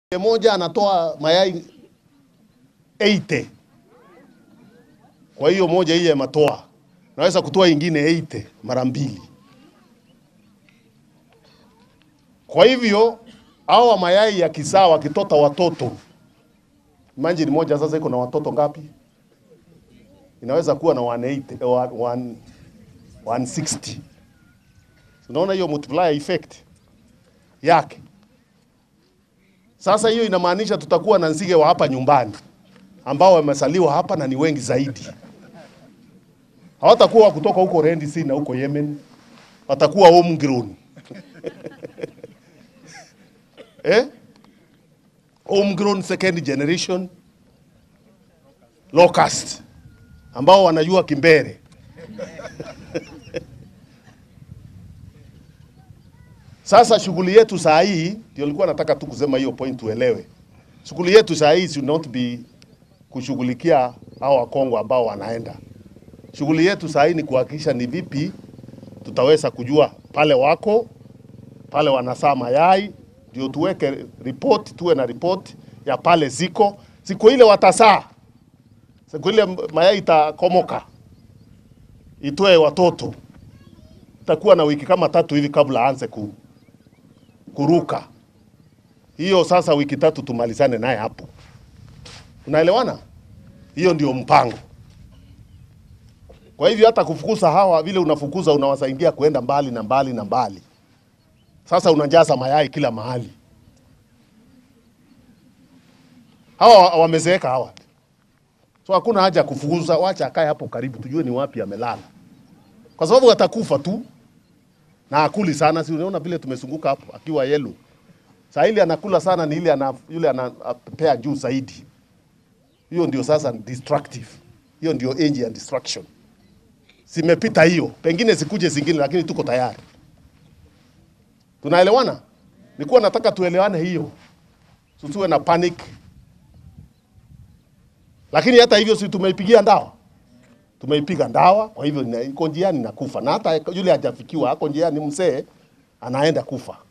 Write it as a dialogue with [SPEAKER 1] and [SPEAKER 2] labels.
[SPEAKER 1] moja anatoa mayai 80. Kwa hiyo moja hii ya matoa naweza kutoa ingine 80 mara mbili. Kwa hivyo hawa mayai ya kisaa wakitota watoto, imagine moja sasa iko na watoto ngapi? Inaweza kuwa na 180, wa- one- 160. Unaona hiyo multiplier effect yake. Sasa hiyo inamaanisha tutakuwa na nzige wa hapa nyumbani ambao wamesaliwa hapa na ni wengi zaidi. Hawatakuwa wa kutoka huko Red Sea na huko Yemen, watakuwa homegrown eh? homegrown second generation locust ambao wanajua kimbere Sasa shughuli yetu saa hii ndio nilikuwa nataka tu kusema hiyo point uelewe. Shughuli yetu saa hii should not be kushughulikia hao Wakongo ambao wanaenda. Shughuli yetu saa hii ni kuhakikisha ni vipi tutaweza kujua pale wako pale wanasaa mayai, ndio tuweke report, tuwe na report ya pale ziko siku ile watasaa, siku ile mayai itakomoka itoe watoto, itakuwa na wiki kama tatu hivi kabla aanze ku, kuruka. Hiyo sasa wiki tatu tumalizane naye hapo. Unaelewana? Hiyo ndio mpango. Kwa hivyo hata kufukuza hawa vile unafukuza unawasaidia kuenda mbali na mbali na mbali. Sasa unajaza mayai kila mahali. Hawa wa- wamezeeka hawa. So hakuna haja ya kufukuza, wacha akae hapo karibu tujue ni wapi amelala. Kwa sababu atakufa tu na akuli sana, si unaona vile tumezunguka hapo akiwa yellow. Saa ile anakula sana ni ile ana, yule anapea juu zaidi. Hiyo ndio sasa destructive. Hiyo ndio age ya destruction. Zimepita hiyo, pengine zikuje zingine, lakini tuko tayari. Tunaelewana? Nilikuwa nataka tuelewane hiyo, tusiwe na panic. Lakini hata hivyo, si tumeipigia ndawa, tumeipiga ndawa, kwa hivyo ina- iko njiani na kufa, na hata yule hajafikiwa, ako njiani, mzee anaenda kufa.